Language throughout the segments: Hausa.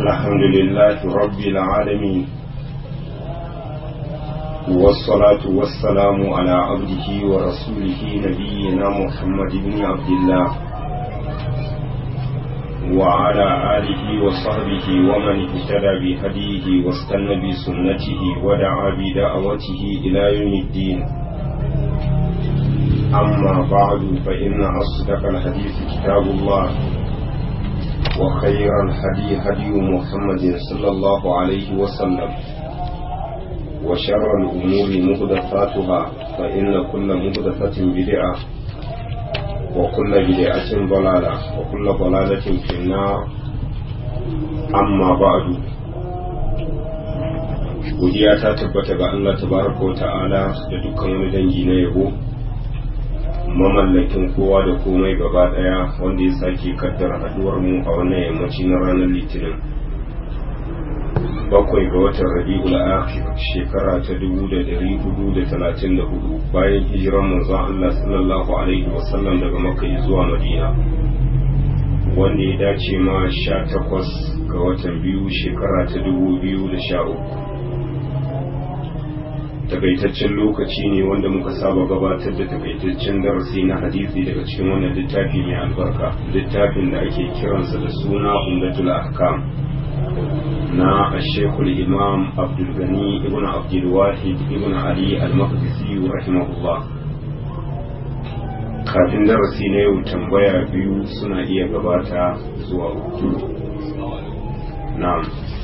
الحمد لله رب العالمين والصلاة والسلام على عبده ورسوله نبينا محمد بن عبد الله وعلى آله وصحبه ومن اهتدى بهديه واستنى بسنته ودعا بدعوته إلى يوم الدين أما بعد فإن أصدق الحديث كتاب الله وخير الهدي هدي محمد صلى الله عليه وسلم وشر الأمور مهدفاتها فإن كل مهدفة بدعة وكل بدعة ضلالة وكل ضلالة في النار أما بعد godiya ta tabbata ga Allah tabaraka wa ta'ala da dukkan wani dangi na yabo mamallakin kowa da komai gaba daya wanda ya sake kaddara haduwar mu a wannan yammaci na ranar litinin bakwai ga watan rabi'ul akhir shekara ta dubu da dari hudu da talatin da hudu bayan hijiran manzon Allah sallallahu alaihi wasallam daga makka zuwa madina wanda ya dace ma sha takwas ga watan biyu shekara ta dubu biyu da sha uku takaitaccen lokaci ne wanda muka saba gabatar da takaitaccen darasi na hadisi daga cikin wannan littafi mai albarka littafin da ake kiransa da suna umdatul ahkam na ashekul imam abdulgani ibn abdulwahid ibn ali al-maqdisi rahimahullah kafin darasi na yau tambaya biyu suna iya gabata zuwa uku na'am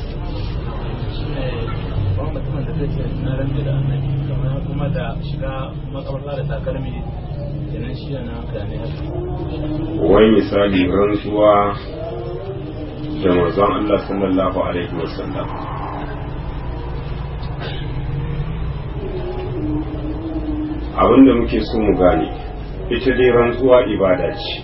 kuma mutumin da zai ce na rantsa da annabi kamar kuma da shiga makabarta da takalmi kenan shi na haka ne wai misali rantsuwa da manzon Allah sallallahu alaihi wasallam abinda muke so mu gane ita dai rantsuwa ibada ce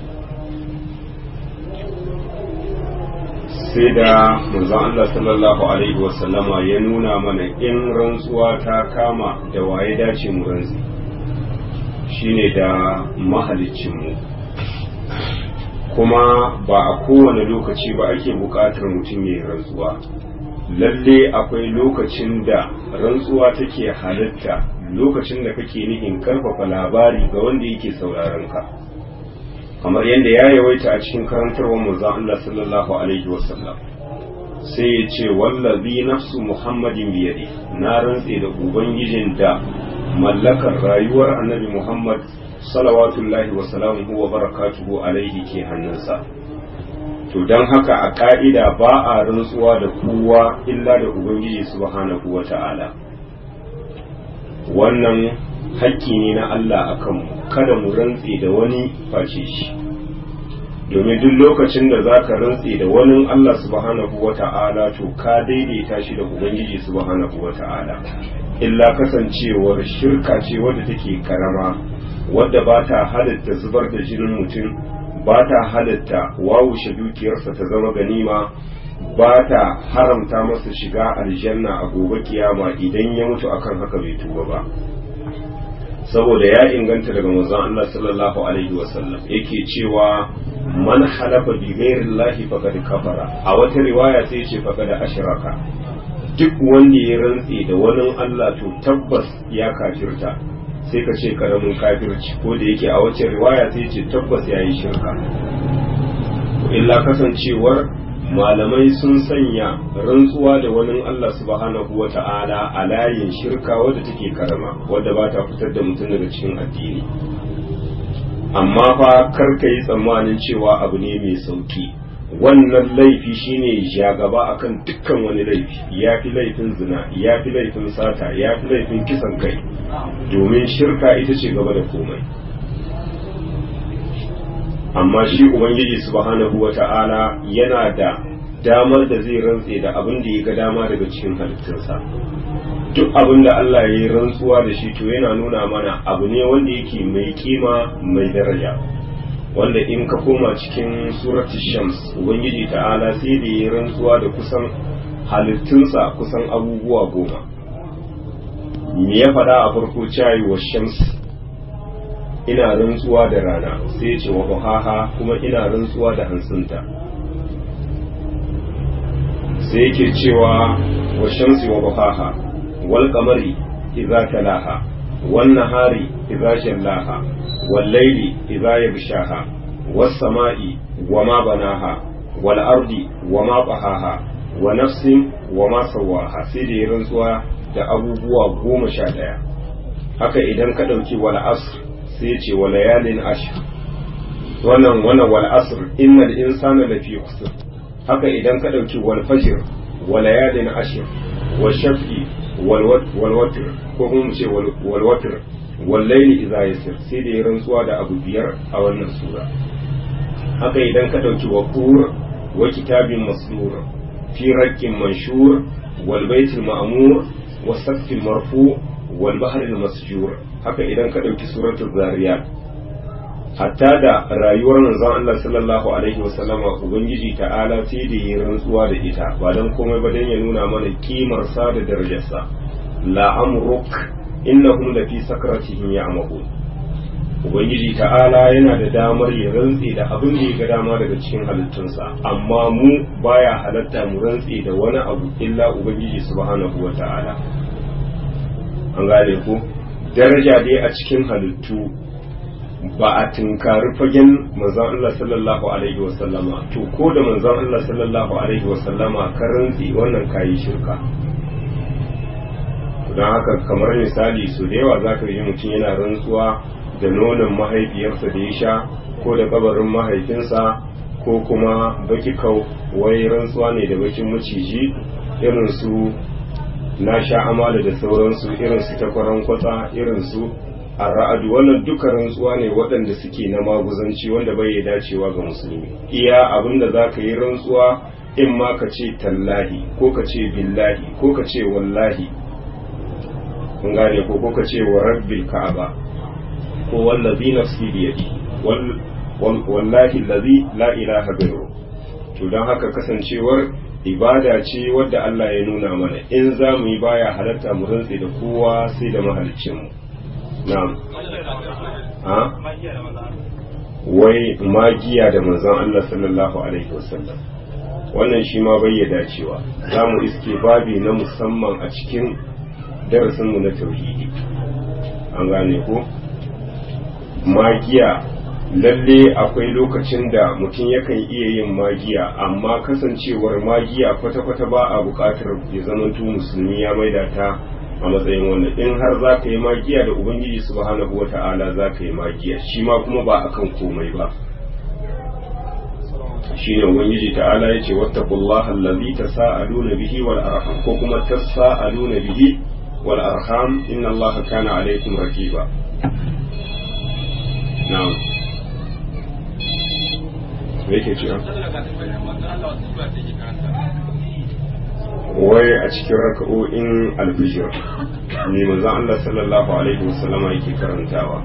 sai da manzon Allah sallallahu alaihi wasallama ya nuna mana in rantsuwa ta kama da waye dace mu rantsi shine da mahaliccinmu kuma ba a kowane lokaci ba ake buƙatar mutum ya yi rantsuwa lalle akwai lokacin da rantsuwa take halitta lokacin da kake nihin karfafa labari ga wanda yake sauraron ka kamar yadda ya yawaita a cikin karantarwar manzon Allah sallallahu alaihi wasallam sai ya ce wallazi nafsu muhammadin biyadi na rantse da ubangijin da mallakar rayuwar annabi muhammad salawatullahi wa salamuhu wa barakatuhu alaihi ke hannunsa to don haka a ka'ida ba a rantsuwa da kowa illa da ubangiji subhanahu wa ta'ala wannan hakki ne na Allah a kanmu kada mu rantse da wani face shi domin duk lokacin da za ka rantse da wani Allah subhanahu wa ta'ala to ka daidaita shi da ubangiji subhanahu wa ta'ala illa kasancewar shirka ce wadda take karama wadda ba ta halitta zubar da jinin mutum ba ta halitta wawushe dukiyarsa ta zama ganima ba ta haramta masa shiga aljanna a gobe kiyama idan ya mutu akan haka bai tuba ba saboda ya inganta daga manzon Allah sallallahu alaihi wasallam yake cewa man halafa bi ghairi llahi faqad kafara a wata riwaya sai ya ce faqad ashraka duk wanda ya rantse da wani Allah to tabbas ya kafirta sai ka ce karamin kafirci ko da yake a wacce riwaya sai ce tabbas ya yi shirka illa kasancewar malamai sun sanya rantsuwa da wani Allah subhanahu wa ta'ala a layin shirka wadda take karama wadda ba ta fitar da mutum daga cikin addini amma fa kar ka yi tsammanin cewa abu ne mai sauki wannan laifi shine ja gaba akan dukkan wani laifi ya fi laifin zina ya fi laifin sata ya fi laifin kisan kai domin shirka ita ce gaba da komai amma shi ubangiji subhanahu wata'ala yana da damar da zai rantse da abin da ya ga dama daga cikin halittunsa duk abin da Allah ya yi rantsuwa da shi to yana nuna mana abu ne wanda yake mai kima mai daraja wanda in ka koma cikin surati shams ubangiji ta'ala sai da ya rantsuwa da kusan halittunsa kusan abubuwa goma me ya faɗa a farko cayi wa shams ina rantsuwa da rana sai ya ce wa kuma ina rantsuwa da hantsinta sai yake cewa wa shamsi wa duhaha wal qamari idza talaha wan nahari idza jallaha wal layli idza yaghshaha was sama'i wa ma banaha wal ardi wa ma tahaha wa nafsin wa ma sawaha sai da ya rantsuwa da abubuwa goma sha ɗaya haka idan ka ɗauki wal asr sai ce wa layalin ashr wannan wannan wal asr innal insana lafi khusr haka idan ka ɗauki wal fajr wa layalin ashr wa shaf'i wal watr ko kuma mu ce wal watr wal layli idza yasir sai da ya rantsuwa da abu biyar a wannan sura haka idan ka ɗauki wa qur wa kitabin masdur fi raqqin manshur wal baitil ma'mur wa saqfil marfu wal bahril masjur haka idan ka ɗauki suratul zariyat hatta da rayuwar manzon Allah sallallahu alaihi wasallama ubangiji ta'ala sai da yi rantsuwa da ita ba dan komai ba dan ya nuna mana kimar sa da darajarsa la amruk innahum la fi sakratihim ya'mahun ubangiji ta'ala yana da damar ya rantse da abin da ya ga dama daga cikin halittunsa amma mu baya halatta mu rantse da wani abu illa ubangiji subhanahu wa ta'ala an gane ku daraja dai a cikin halittu ba a tunkari fagen manzon Allah sallallahu alaihi wasallama to ko da manzon Allah sallallahu alaihi wasallama ka rantsi wannan kayi shirka don haka kamar misali su da yawa zaka yi mutum yana rantsuwa da nonon mahaifiyarsa da ya sha ko da kabarin mahaifinsa ko kuma baki kau wai rantsuwa ne da bakin maciji irin su na sha amala da sauransu irin su takwaran kwatsa irin su a ra'adu wannan duka rantsuwa ne waɗanda suke na maguzanci wanda bai dacewa ga musulmi iya abin da za ka yi rantsuwa in ma ka ce tallahi ko ka ce billahi ko ka ce wallahi kun gane ko ko ka ce wa rabbil ka'aba ko wallazi nafsi biyadi wallahi allazi la ilaha ghairu to don haka kasancewar ibada ce wadda Allah ya nuna mana in za mu yi baya halatta mu rantse da kowa sai da mahaliccinmu na'am ha wai magiya da manzon Allah sallallahu alaihi wasallam wannan shi ma bai ya dacewa za mu iske babi na musamman a cikin darasinmu na tauhidi an gane ko magiya lalle akwai lokacin da mutum yakan iya yin magiya amma kasancewar magiya kwata-kwata ba a buƙatar ya zamanto musulmi ya maida ta a matsayin wannan in har za ka yi magiya da ubangiji subhanahu wa ta'ala za ka yi magiya shi ma kuma ba akan komai ba shine ubangiji ta'ala ya ce wattaqullaha allazi tasaaluna bihi wal arham ko kuma tasaaluna bihi wal arham inna allaha kana alaykum raqiba na'am me yake cewa wai a cikin raka'o'in alfijir ne manzon Allah sallallahu alaihi wasallama yake karantawa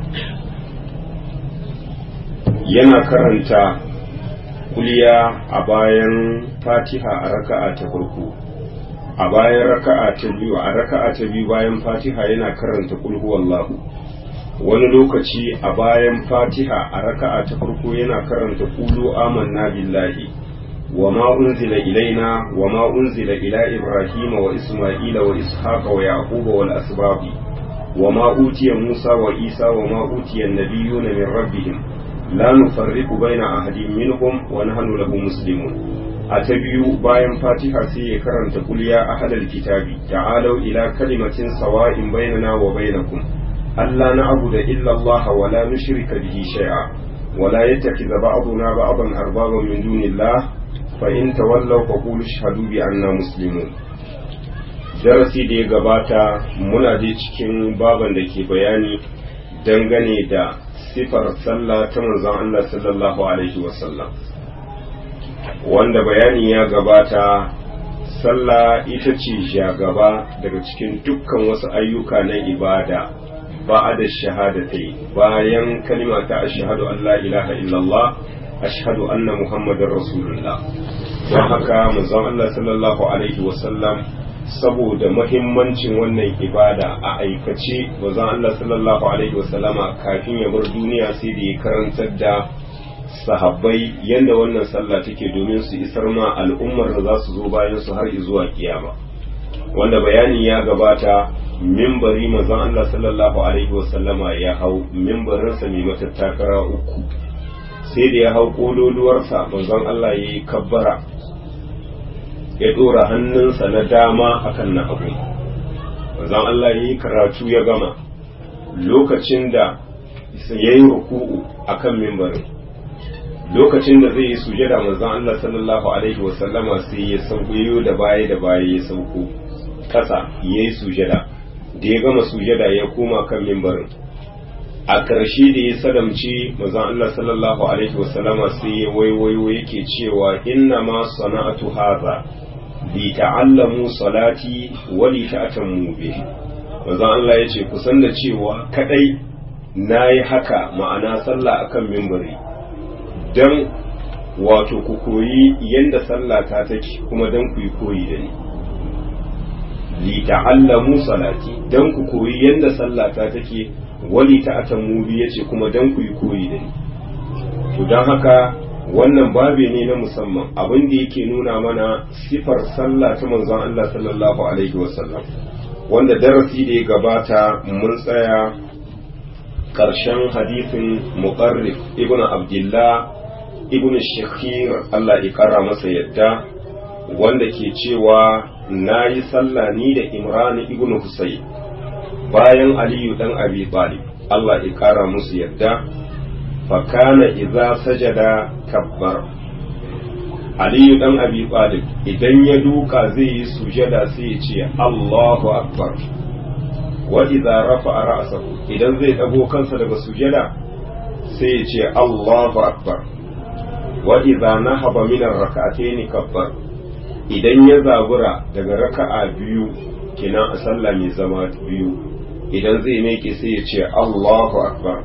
yana karanta kuliya a bayan fatiha a raka'a ta farko a bayan raka'a ta biyu a raka'a ta biyu bayan fatiha yana karanta kulhu wallahu wani lokaci a bayan fatiha a raka'a ta farko yana karanta qulu amanna billahi wa ma unzila ilaina wa ma unzila ila ibrahim wa isma'ila wa ishaqa wa yaquba wal asbab wa ma utiya musa wa isa wa ma utiya an-nabiyyuna min rabbihim la nufarriqu baina ahadin minhum wa nahnu lahu muslimun a ta biyu bayan fatiha sai ya karanta qul ya ahlal kitabi ta'alu ila kalimatin sawa'in bainana wa bainakum ألا نعبد إلا الله ولا نشرك به شيئا ولا يتخذ بعضنا بعضا أربابا من دون الله فإن تولوا فقولوا اشهدوا بأننا مسلمون darasi da ya gabata muna dai cikin baban da ke bayani dangane da sifar sallah ta manzon Allah sallallahu alaihi wasallam wanda bayani ya gabata sallah ita ce shagaba daga cikin dukkan wasu ayyuka na ibada بعد الشهادتين bayan kalima ta ashhadu an la ilaha illallah ashhadu anna muhammadar rasulullah don haka manzon Allah sallallahu alaihi wasallam saboda mahimmancin wannan ibada a aikace manzon Allah sallallahu alaihi wasallama kafin ya bar duniya sai da ya karantar da sahabbai yadda wannan sallah take domin su isar ma al'ummar da za su zo bayan su har zuwa kiyama wanda bayani ya gabata mimbari mazan Allah sallallahu alaihi wasallama ya hau mimbarinsa mai matattakara uku sai da ya hau kololuwarsa manzon Allah ya yi kabbara ya ɗora hannunsa na dama akan na hagu manzon Allah ya yi karatu ya gama lokacin da ya yi ruku'u akan mimbarin lokacin da zai yi sujada manzon Allah sallallahu alaihi wasallama sai ya sauko da baya da baya ya sauko kasa ya yi sujada da ya gama sujada ya koma kan mimbarin a ƙarshe da ya sadamci manzon Allah sallallahu alaihi wasallama sai ya waiwayo yake cewa inna ma sana'atu hadha li ta'allamu salati wa li ta'tammu bihi manzon Allah yace ku san da cewa kadai nayi haka ma'ana sallah akan mimbari dan wato ku koyi yanda sallah ta take kuma dan ku yi koyi da ni li ta'allamu salati dan ku koyi yanda sallah ta take wali ta'atammu bi yace kuma dan ku yi koyi da ni to dan haka wannan babe ne na musamman abin da yake nuna mana sifar sallah ta manzon Allah sallallahu alaihi wasallam wanda darasi da ya gabata mun tsaya ƙarshen hadisin muqarrib ibnu abdullah ibnu shakhir Allah ya kara masa yadda wanda ke cewa na yi sallah ni da imran ibnu husayn bayan aliyu dan abi talib Allah ya kara musu yadda fakana idza sajada kabbar aliyu dan abi talib idan ya duka zai yi sujada sai ya ce Allahu akbar wa idza rafa'a ra'sahu idan zai dago kansa daga sujada sai ya ce Allahu akbar wa idza nahaba min ar-rak'atayn kabbar idan ya zabura daga raka'a biyu kina a sallah mai zama biyu idan zai meke sai ya ce Allahu akbar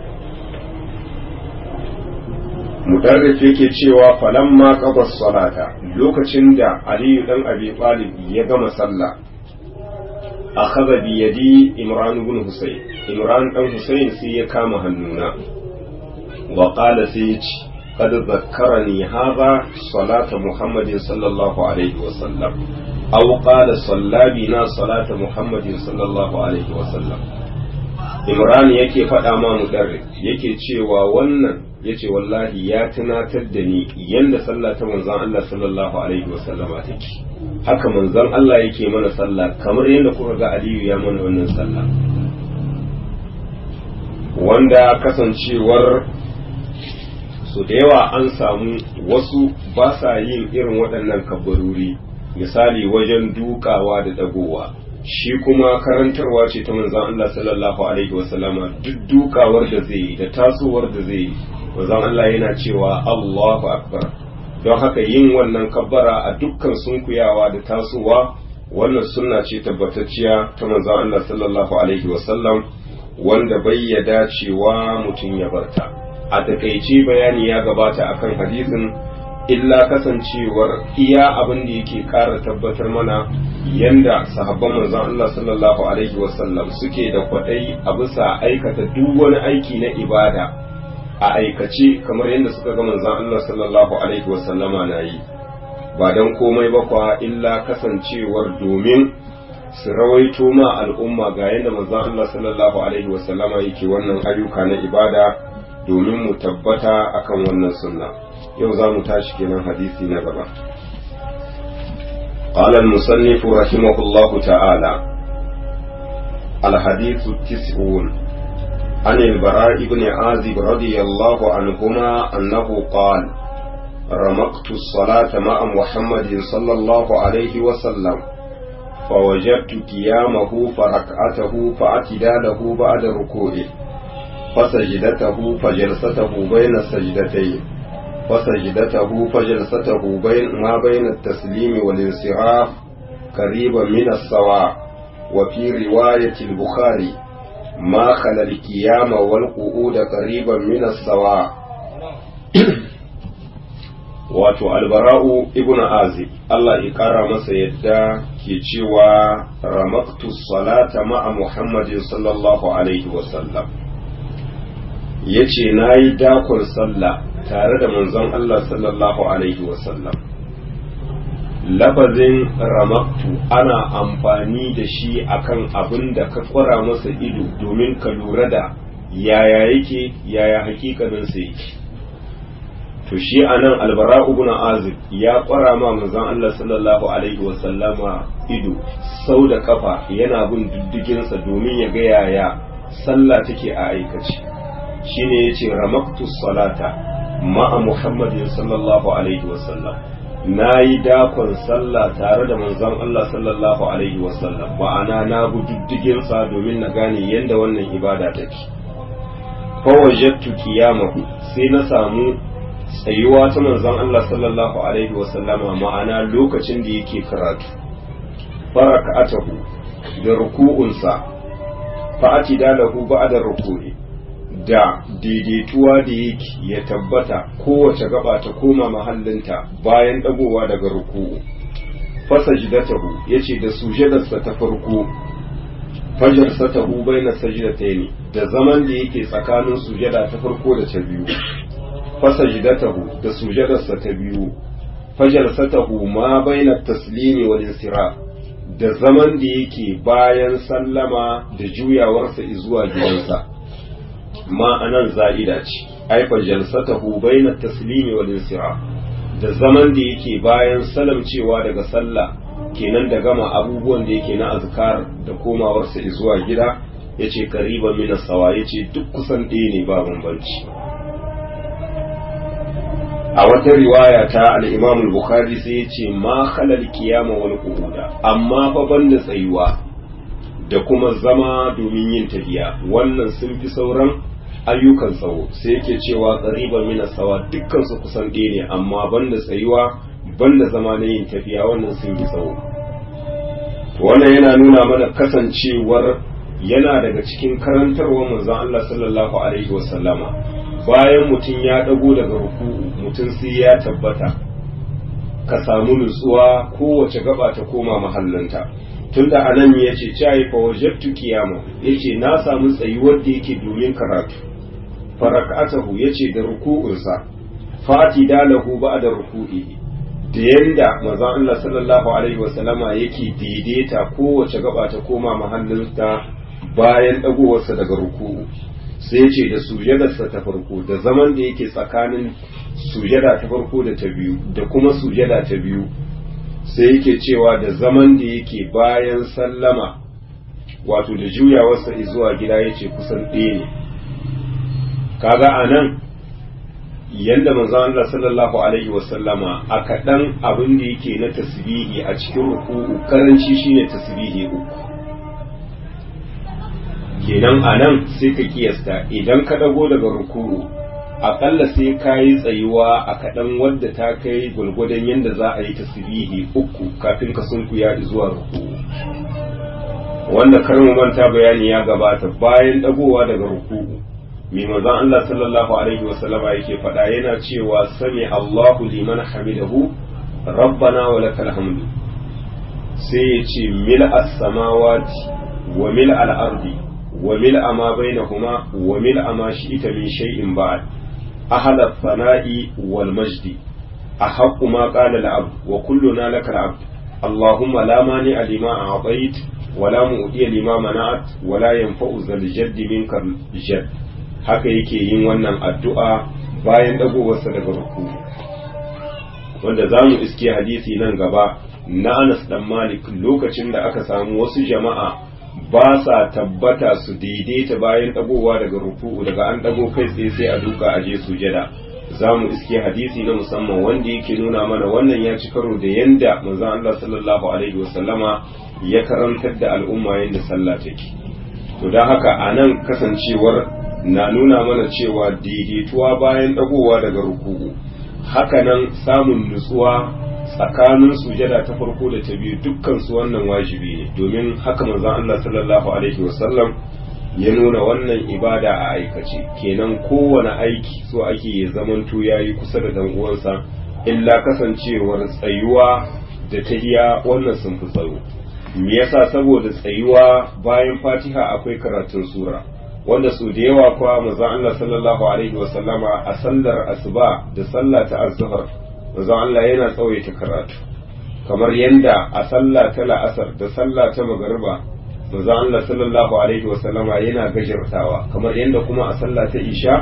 mudarrif yake cewa falamma qada salata lokacin da aliyu dan abi talib ya gama sallah akhadha bi yadi imran ibn husayn imran dan husayn sai ya kama hannuna wa qala sai ya ce qad zakkarani hadha salata muhammadin sallallahu alaihi wa sallam aw qala salla bina salata muhammadin sallallahu alaihi wa sallam imran yake faɗa ma mudarrif yake cewa wannan yace wallahi ya tunatar da ni yanda sallah ta manzon Allah sallallahu alaihi wasallama take haka manzon Allah yake mana sallah kamar yadda kuka ga Aliyu ya mana wannan sallah wanda kasancewar su da yawa an samu wasu ba sa yin irin waɗannan kabbaruri misali wajen dukawa da dagowa shi kuma karantarwa ce ta manzon Allah sallallahu alaihi wasallama duk dukawar da zai yi da tasowar da zai yi manzon Allah yana cewa Allahu akbar don haka yin wannan kabbara a dukkan sunkuyawa da tasowa wannan sunna ce tabbatacciya ta manzon Allah sallallahu alaihi wasallam wanda bai ya dacewa mutum ya barta a takaice bayani ya gabata akan hadisin illa kasancewar iya abin da yake ƙara tabbatar mana yanda sahabban manzon Allah sallallahu alaihi wasallam suke da kwaɗayi a bisa aikata duk wani aiki na ibada a aikace kamar yadda suka ga manzon Allah sallallahu alaihi wasallama na yi ba don komai ba kwa illa kasancewar domin su rawaito ma al'umma ga yadda manzon Allah sallallahu alaihi wasallama yake wannan ayyuka na ibada domin mu tabbata akan wannan sunna yau za mu tashi kenan hadisi na gaba قال المصنف رحمه الله تعالى الحديث التسعون عن البراء بن عازب رضي الله عنهما أنه قال رمقت الصلاة مع محمد صلى الله عليه وسلم فوجدت قيامه فركعته فاعتداله بعد ركوعه فسجدته فجلسته بين السجدتين فسجدته فجلسته بين ما بين التسليم والانصراف قريبا من السواء وفي رواية البخاري ما خلا القيام والقعود قريبا من السواء wato albara'u ibn azib Allah ya kara masa yadda ke cewa ramaktu salata ma'a muhammadin sallallahu alaihi wasallam ya ce na yi dakon sallah tare da manzon Allah sallallahu alaihi wasallam lafazin ramaktu ana amfani da shi akan abin da ka kwara masa ido domin ka lura da yaya yake yaya hakikanin sa yake to shi anan albara ibn azib ya kwara ma manzon Allah sallallahu alaihi wa sallama ido sau da kafa yana bin diddigin sa domin ya ga yaya sallah take a aikace shine yace ramaktu salata ma'a muhammadin sallallahu alaihi wa sallam nayi dakon sallah tare da manzon Allah sallallahu alaihi wa sallam ma'ana na bi diddigin sa domin na gane yanda wannan ibada take fa wajadtu qiyamahu sai na samu tsayuwa ta manzon Allah sallallahu alaihi wasallama ma'ana lokacin da yake karatu faraka'atahu da ruku'unsa fa'ati da lahu ba'da ruku'i da daidaituwa da yake ya tabbata kowace gaba ta koma mahallinta bayan dagowa daga ruku'u fasajdatahu yace da sujadarsa ta farko fajar satahu baina sajdataini da zaman da yake tsakanin sujada ta farko da ta biyu fasajidatahu da sujadarsa ta biyu fajalsatahu ma baina taslimi wal insira da zaman da yake bayan sallama da juyawarsa zuwa gidansa ma anan za'ida ce ai fajalsatahu baina taslimi wal insira da zaman da yake bayan salamcewa daga sallah kenan da gama abubuwan da yake na azkar da komawarsa zuwa gida yace kariban min sawa yace duk kusan ɗaya ne ba bambanci a wata riwaya ta al-Imam al-Bukhari sai ya ce ma khalal qiyama wal qu'uda amma fa banda tsayuwa da kuma zama domin yin tafiya wannan sun fi sauran ayyukan tsawo sai yake cewa qariban min sawa dukkan su kusan ɗaya ne amma banda tsayuwa banda zama na yin tafiya wannan sun fi tsawo wannan yana nuna mana kasancewar yana daga cikin karantarwar manzon Allah sallallahu alaihi wasallama bayan mutum ya ɗago daga ruku'u mutum sai ya tabbata ka samu nutsuwa kowace gaba ta koma mahallinta tunda anan ya ce cayi fa wajabtu qiyama yace na samu tsayuwar da yake domin karatu farakatahu yace da ruku'unsa fati dalahu ba'da ruku'i da yanda manzon Allah sallallahu alaihi wasallama yake daidaita kowace gaba ta koma mahallinta bayan dagowarsa daga ruku'u sai ce da sujadarsa ta farko da zaman da yake tsakanin sujada ta farko da ta biyu da kuma sujada ta biyu sai yake cewa da zaman da yake bayan sallama wato da juyawarsa zuwa gida yace kusan ɗaya ne kaga a nan yadda manzon Allah sallallahu alaihi wasallama a kaɗan abin da yake na tasbihi a cikin ruku'u karanci shine tasbihi uku kenan a nan sai ka kiyasta idan ka dago daga ruku'u aƙalla sai ka yi tsayuwa a kaɗan wadda ta kai gwalgwadon yadda za a yi tasbihi uku kafin ka sunkuya zuwa ruku'u wanda karin manta bayani ya gabata bayan dagowa daga ruku'u mai manzon Allah sallallahu alaihi wasallama yake faɗa yana cewa sami Allahu liman hamidahu rabbana wa lakal hamdu sai ya ce mil as-samawati wa mil al-ardi وملء ما بينهما وملء ما شئت من شيء بعد أهل الثناء والمجد أحق ما قال العبد وكلنا لك العبد اللهم لا مانع لما أعطيت ولا مؤتي لما منعت ولا ينفع ذا الجد منك الجد haka yake yin wannan addu'a bayan dagowarsa daga ruku wanda za mu iske hadisi nan gaba na Anas dan Malik lokacin da aka samu wasu jama'a ba sa tabbata su daidaita bayan dagowa daga ruku'u daga an dago kai tsaye sai a duka a je sujada za mu iske hadisi na musamman wanda yake nuna mana wannan ya ci karo da yanda manzon Allah sallallahu alaihi wasallama ya karantar da al'umma yanda sallah take to don haka a nan kasancewar na nuna mana cewa daidaituwa bayan dagowa daga ruku'u hakanan samun nutsuwa tsakanin sujada ta farko da ta biyu dukkan su wannan wajibi ne domin haka manzon Allah sallallahu alaihi wasallam ya nuna wannan ibada a aikace kenan kowane aiki so ake ya zamanto yayi kusa da dan uwansa illa kasancewar tsayuwa da tahiya wannan sun fi tsaro me yasa saboda tsayuwa bayan Fatiha akwai karatun sura wanda su da yawa kuwa manzo Allah sallallahu alaihi wa sallama a sallar asuba da sallah ta azhar manzo Allah yana tsawaita karatu kamar yanda a sallah ta la'asar da sallah ta magariba manzo Allah sallallahu alaihi wa sallama yana gajartawa kamar yanda kuma a sallah ta isha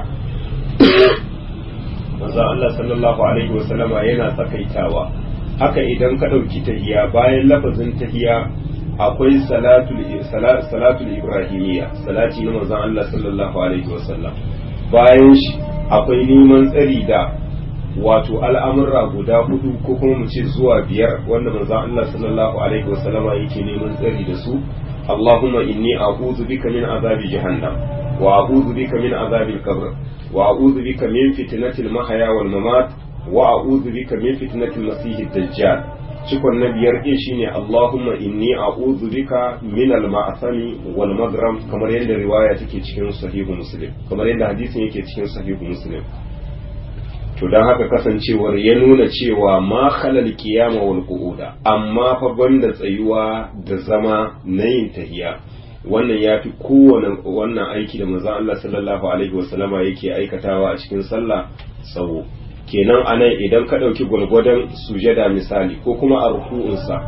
manzo Allah sallallahu alaihi wa sallama yana tsakaitawa haka idan ka dauki tahiya bayan lafazin tahiya akwai salatul salatul ibrahimiyya salati na manzon Allah sallallahu alaihi wasallam bayan shi akwai neman tsari da wato al'amurra guda hudu ko kuma mu ce zuwa biyar wanda manzon Allah sallallahu alaihi wasallama yake neman tsari da su Allahumma inni a'udhu bika min azabi jahannam wa a'udhu bika min azabi al-qabr wa a'udhu bika min fitnatil mahya wal mamat wa a'udhu bika min fitnatil masih ad-dajjal cikon na biyar ɗin shine Allahumma inni a'udhu bika min al-ma'asami wal magram kamar yadda riwaya take cikin sahihu muslim kamar yadda hadisin yake cikin sahihu muslim to dan haka kasancewar ya nuna cewa ma khalal qiyama wal qu'uda amma fa banda tsayuwa da zama na yin tahiya wannan ya fi kowane wannan aiki da manzon Allah sallallahu alaihi wasallama yake aikatawa a cikin sallah tsawo kenan anan idan ka ɗauki gwalgwadon sujada misali ko kuma a ruku'unsa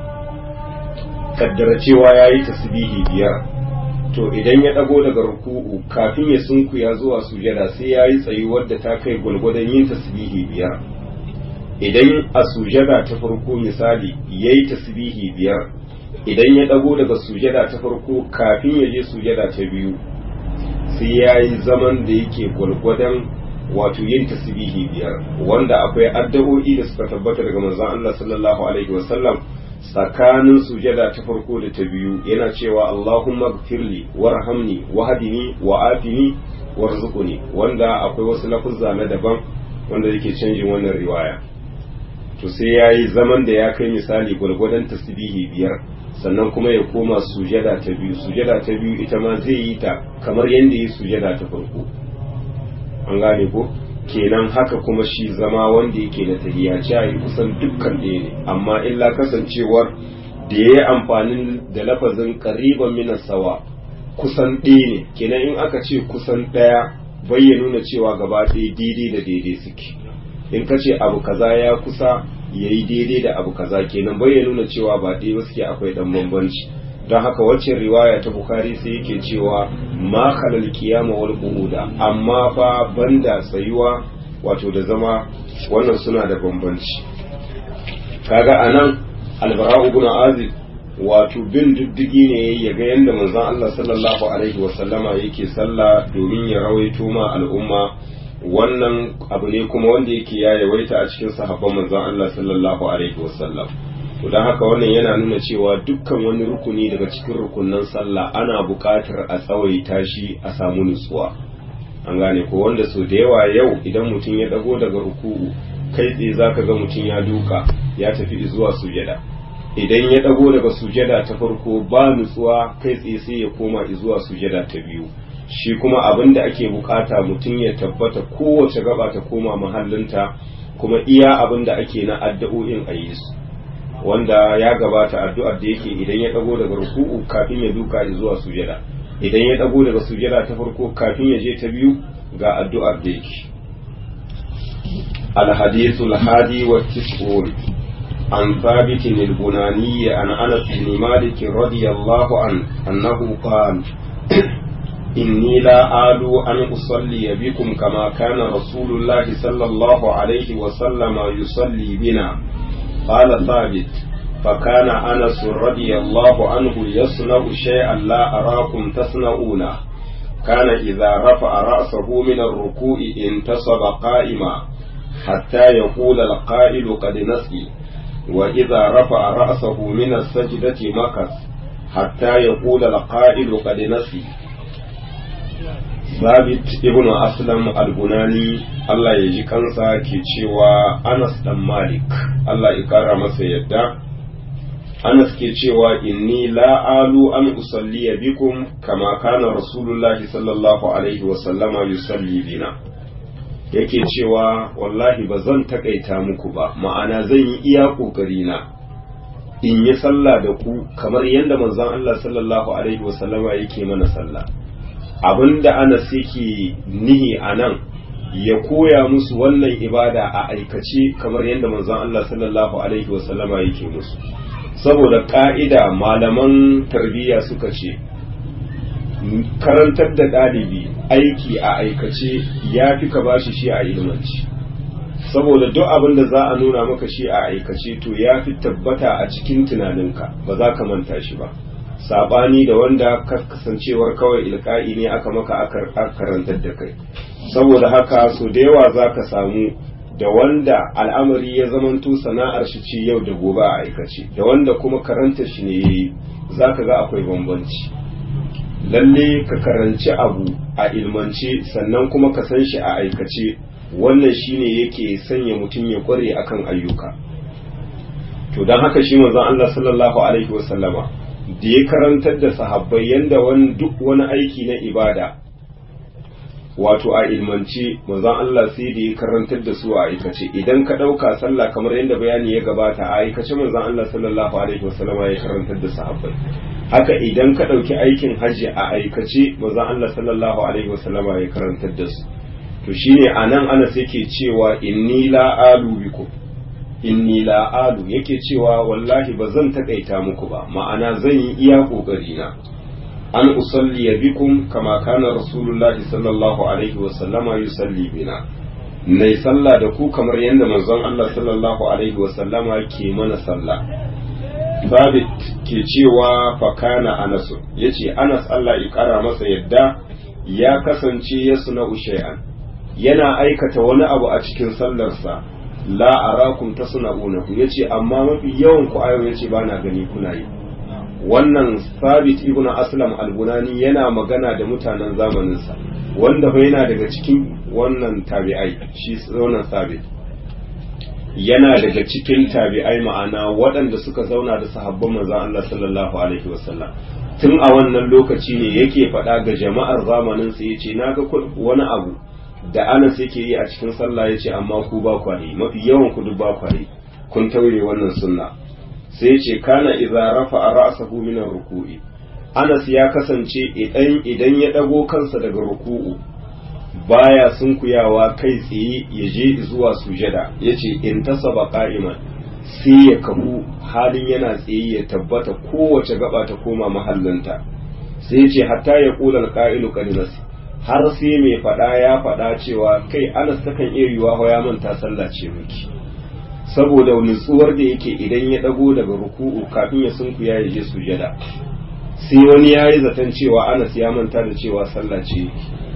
kaddara cewa ya yi tasbihi biyar to idan ya ɗago daga ruku'u kafin ya sunkuya zuwa sujada sai ya yi tsayuwar da ta kai gwalgwadon yin tasbihi biyar idan a sujada ta farko misali ya yi tasbihi biyar idan ya ɗago daga sujada ta farko kafin ya je sujada ta biyu sai ya yi zaman da yake gwalgwadon wato yin tasbihi biyar wanda akwai addu'o'i da suka tabbata daga manzon Allah sallallahu alaihi wasallam tsakanin sujada ta farko da ta biyu yana cewa Allahumma gfirli warhamni wahdini wa'afini warzuqni wanda akwai wasu lafuzza na daban wanda yake canjin wannan riwaya to sai yayi zaman da ya kai misali gwargwadon tasbihi biyar sannan kuma ya koma sujada ta biyu sujada ta biyu ita ma zai yi ta kamar yadda yi sujada ta farko an gane ko kenan haka kuma shi zama wanda yake da tahiyya ce kusan dukkan ɗaya ne amma illa kasancewar da ya yi amfani da lafazin ƙariban minas sawa kusan ɗaya ne kenan in aka ce kusan ɗaya bai ya nuna cewa gaba ɗaya daidai da daidai suke in ka ce abu kaza ya kusa ya yi daidai da abu kaza kenan bai ya nuna cewa ba ɗaya ba suke akwai ɗan bambanci don haka wacce riwaya ta bukari sai yake cewa ma khalal qiyama wal qu'uda amma fa banda tsayuwa wato da zama wannan suna da bambanci kaga anan albara ibn azib wato bin diddigi ne ya ga yanda manzon Allah sallallahu alaihi wasallama yake sallah domin ya rawaito ma al'umma wannan abu ne kuma wanda yake ya yawaita a cikin sahabban manzon Allah sallallahu alaihi wasallam to don haka wannan yana nuna cewa dukkan wani rukuni daga cikin rukunan sallah ana buƙatar a tsawaita shi a samu nutsuwa an gane ko wanda so da yawa yau idan mutum ya dago daga ruku'u kai tsaye zaka ga mutum ya duka ya tafi zuwa sujada idan ya dago daga sujada ta farko ba nutsuwa kai tsaye sai ya koma zuwa sujada ta biyu shi kuma abin da ake bukata mutum ya tabbata kowace gaba ta koma mahallinta kuma iya abin da ake na addu'o'in a yi su wanda ya gabata addu'ar da yake idan ya dago daga ruku'u kafin ya duka zuwa sujada idan ya dago daga sujada ta farko kafin ya je ta biyu ga addu'ar da yake الحديث الحادي والتسعون عن ثابت البناني عن أنس بن مالك رضي الله عنه أنه قال إني لا آل أن أصلي بكم كما كان رسول الله صلى الله عليه وسلم يصلي بنا قال ثابت فكان أنس رضي الله عنه يصنع شيئا لا أراكم تصنعونه كان إذا رفع رأسه من الركوع انتصب قائما حتى يقول القائل قد نسي وإذا رفع رأسه من السجدة مكث حتى يقول القائل قد نسي Sabit ibn Aslam al-Bunani Allah ya ji kansa ke cewa Anas dan Malik Allah ya kara masa yadda Anas ke cewa inni la alu an usalli bikum kama kana Rasulullahi sallallahu alaihi wa sallama yusalli bina yake cewa wallahi ba zan takaita muku ba ma'ana zan yi iya kokari na in yi sallah da ku kamar yadda manzon Allah sallallahu alaihi wa sallama yake mana sallah abinda anas yake nihi a nan ya koya musu wannan ibada a aikace kamar yadda manzon Allah sallallahu alaihi wasallama yake musu saboda ka'ida malaman tarbiyya suka ce karantar da ɗalibi aiki a aikace ya fi ka bashi shi a ilmanci saboda duk abin da za a nuna maka shi a aikace to ya fi tabbata a cikin tunaninka ba za ka manta shi ba sabani da wanda kasancewar kawai ilka'i ne aka maka aka karantar da kai saboda haka so da yawa za ka samu da wanda al'amari ya zamanto sana'ar shi ce yau da gobe a aikace da wanda kuma karanta shi ne yayi za ka ga akwai bambanci lalle ka karanci abu a ilmance sannan kuma ka san shi a aikace wannan shine yake sanya mutum ya kware akan ayyuka to don haka shi manzon Allah sallallahu alaihi wasallama da ya karantar da sahabbai yanda wani duk wani aiki na ibada wato a ilmance manzon Allah sai da ya karantar da su a aikace idan ka ɗauka sallah kamar yadda bayani ya gabata a aikace manzon Allah sallallahu alaihi wasallama ya karantar da sahabbai haka idan ka ɗauki aikin hajji a aikace manzon Allah sallallahu alaihi wasallama ya karantar da su to shine anan Anas yake cewa inni la alu bikum inni la alu yake cewa wallahi ba zan takaita muku ba ma'ana zan yi iya kokari na an usalli bikum kama kana rasulullahi sallallahu alaihi wa sallama yusalli bina nai sallah da ku kamar yadda manzon Allah sallallahu alaihi wa sallama ke mana sallah Babit ke cewa fakana Anas yace Anas Allah ya kara masa yadda ya kasance ya suna shay'an yana aikata wani abu a cikin sallarsa la arakum tasna'unahu yace amma mafi yawan ku ayo yace bana gani kuna yi wannan sabit ibn aslam al-bunani yana magana da mutanen zamaninsa wanda fa yana daga cikin wannan tabi'ai shi wannan sabit yana daga cikin tabi'ai ma'ana waɗanda suka zauna da sahabban manzon Allah sallallahu alaihi wasallam tun a wannan lokaci ne yake faɗa ga jama'ar zamanin sa yace naga wani abu da Anas yake yi a cikin sallah yace amma ku ba ku yi mafi yawan ku duk ba ku yi kun taure wannan sunna sai ce kana idza rafa ra'sahu min ruku'i Anas ya kasance idan idan ya dago kansa daga ruku'u baya sunkuyawa kai tsaye ya je zuwa sujada yace in tasaba qa'iman sai ya kafu halin yana tsaye ya tabbata kowace gaba ta koma mahallinta sai ce hatta ya kula alqa'ilu qadinas har sai mai fada ya fada cewa kai Anas takan iya yiwa ya manta sallah ce miki saboda nutsuwar da yake idan ya dago daga ruku'u kafin ya sunkuya ya je sujada sai wani ya yi zaton cewa anas ya manta da cewa sallah ce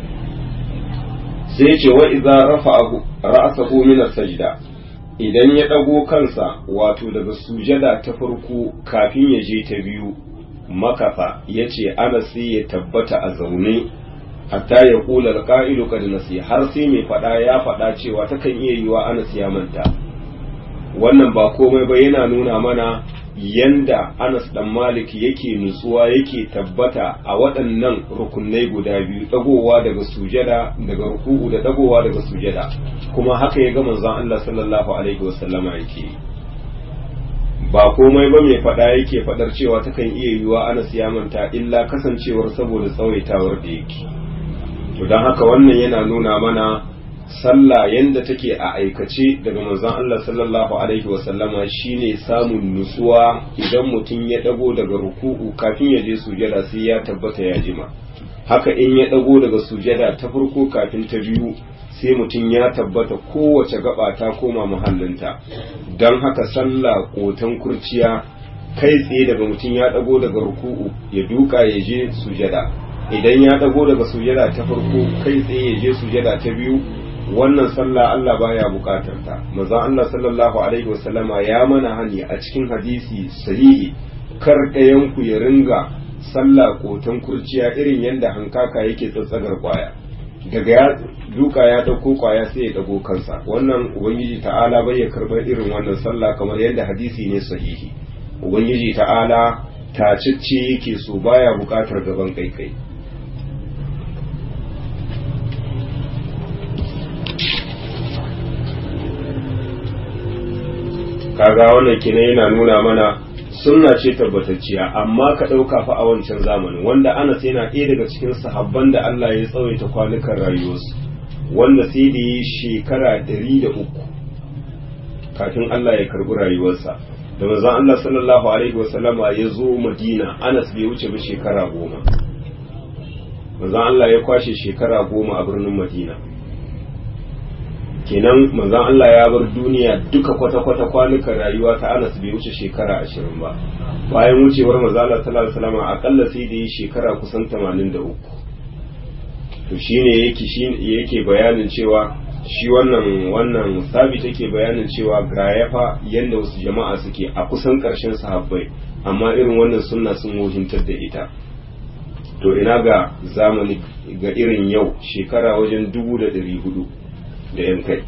sai ce wa idza rafa'ahu ra'sahu min as-sajda idan ya dago kansa wato daga sujada ta farko kafin ya je ta biyu makafa yace anas sai ya tabbata a zaune hatta ya kula alqa'ilu qad nasi har sai mai fada ya fada cewa takan iya yiwa anas ya manta wannan ba komai ba yana nuna mana yanda Anas dan Malik yake nutsuwa yake tabbata a waɗannan rukunai guda biyu dagowa daga sujada daga ruku'u da dagowa daga sujada kuma haka ya ga manzon Allah sallallahu alaihi wasallama yake ba komai ba mai faɗa yake faɗar cewa takan iya yiwuwa Anas ya manta illa kasancewar saboda tsawaitawar da yake to don haka wannan yana nuna mana sallah yanda take a aikace daga manzon Allah sallallahu alaihi wasallama shine samun nutsuwa idan mutum ya dago daga ruku'u kafin ya je sujada sai ya tabbata ya jima haka in ya dago daga sujada ta farko kafin ta biyu sai mutum ya tabbata kowace gaba ta koma muhallinta don haka sallah kotan kurciya kai tsaye daga mutum ya dago daga ruku'u ya duka ya je sujada idan ya dago daga sujada ta farko kai tsaye ya je sujada ta biyu wannan sallah Allah baya bukatar ta manzon Allah sallallahu alaihi wasallama ya mana hani a cikin hadisi sahihi kar ɗayan ku ya ringa sallah kotan kurciya irin yadda hankaka yake tsatsagar kwaya daga ya duka ya dauko kwaya sai ya dago kansa wannan ubangiji ta'ala bai ya karbar irin wannan sallah kamar yadda hadisi ne sahihi ubangiji ta'ala tacicce yake so baya bukatar gaban kai kai kaga wannan kenan yana nuna mana sunna ce tabbatacciya amma ka ɗauka fa a wancan zamanin wanda anas yana ɗaya daga cikin sahabban da Allah ya tsawaita kwanukan rayuwarsu wanda sai da yi shekara ɗari da uku kafin Allah ya karɓi rayuwarsa da manzon Allah sallallahu alaihi wasallama ya zo Madina Anas bai wuce ba shekara goma manzon Allah ya kwashe shekara goma a birnin Madina kenan manzon Allah ya bar duniya duka kwata-kwata kwanukan rayuwa ta Anas bai wuce shekara ashirin ba bayan wucewar manzon Allah sallallahu alaihi wasallama akalla sai da yi shekara kusan 83 to shine yake yake bayanin cewa shi wannan wannan sabi take bayanin cewa ga yafa yadda wasu jama'a suke a kusan ƙarshen sahabbai amma irin wannan sunna sun wohintar da ita to ina ga zamani ga irin yau shekara wajen dubu da ɗari hudu da yan kai